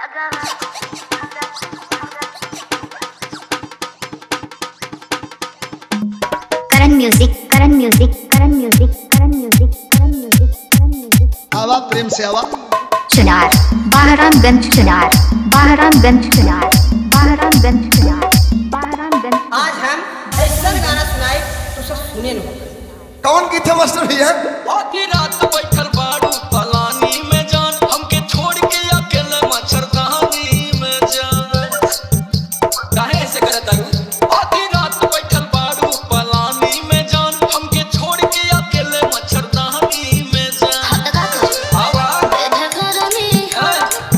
Karan music, Karan music, Karan music, Karan music, Karan music, Karan music. आवा प्रेम से आवा चुनार बहरामगंज चुनार बहरामगंज चुनार बहरामगंज चुनार बहरामगंज आज हम ऐसा गाना सुनाए तो सब सुने न कौन की थे मास्टर भैया आधी रात बैठल बाड़ू पलानी में जान हमके छोड़ के अकेले मच्छरदानी में जान काहे ऐसे करत तारू आधी रात बैठल बाड़ू पलानी में जान हमके छोड़ के अकेले मच्छरदानी में जान आवा हाँ।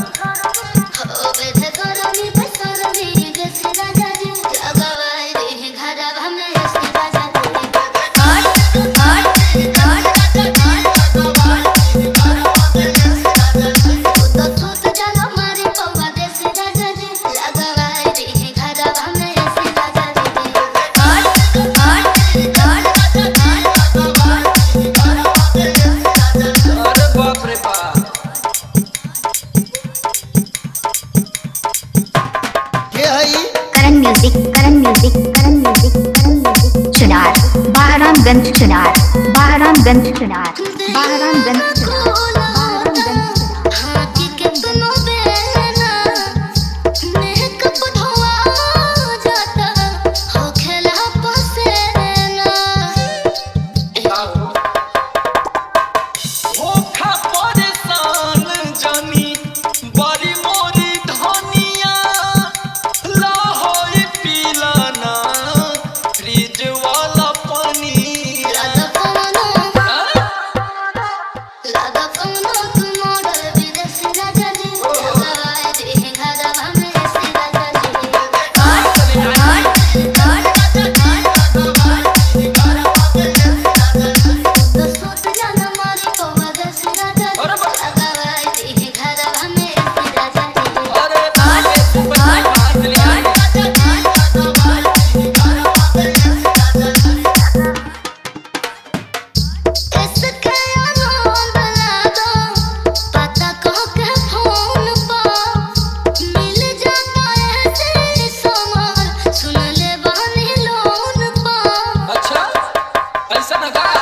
अरे बाप रे बाप के हई Karan music Karan music Karan music Karan music Chunar Bahramganj Chunar Bahramganj Chunar Bahramganj Chunar Bahramganj Chunar धोखा परेशान जानी बड़ी मोरी धनिया लाहौरी पीलाना फ्रिज वाला पानी अरे तारे सुपर हाथ लिया अच्छा ऐसा ना का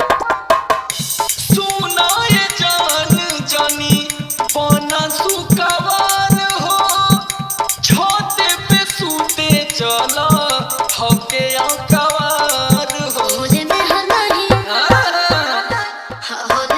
सुनाए जान जानी पाना सुकवार हो छाते पे सूते चला हके आकवार हो हाँ।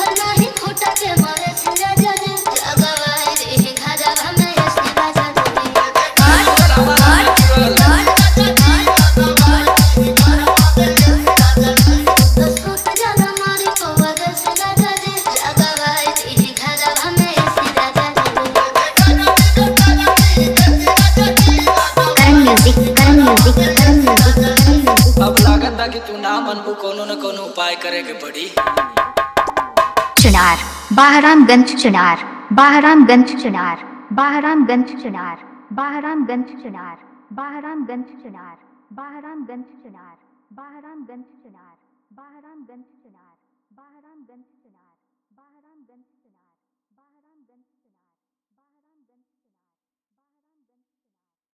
Karan music Karan music Karan music Karan music अब लागत बा कि तू ना मनबू कोनो न कोनो उपाय करे के पड़ी चुनार बहरामगंज चुनार बहरामगंज चुनार बहरामगंज चुनार बहरामगंज चुनार बहरामगंज चुनार बहरामगंज चुनार बहरामगंज चुनार बहरामगंज चुनार बहरामगंज चुनार बहरामगंज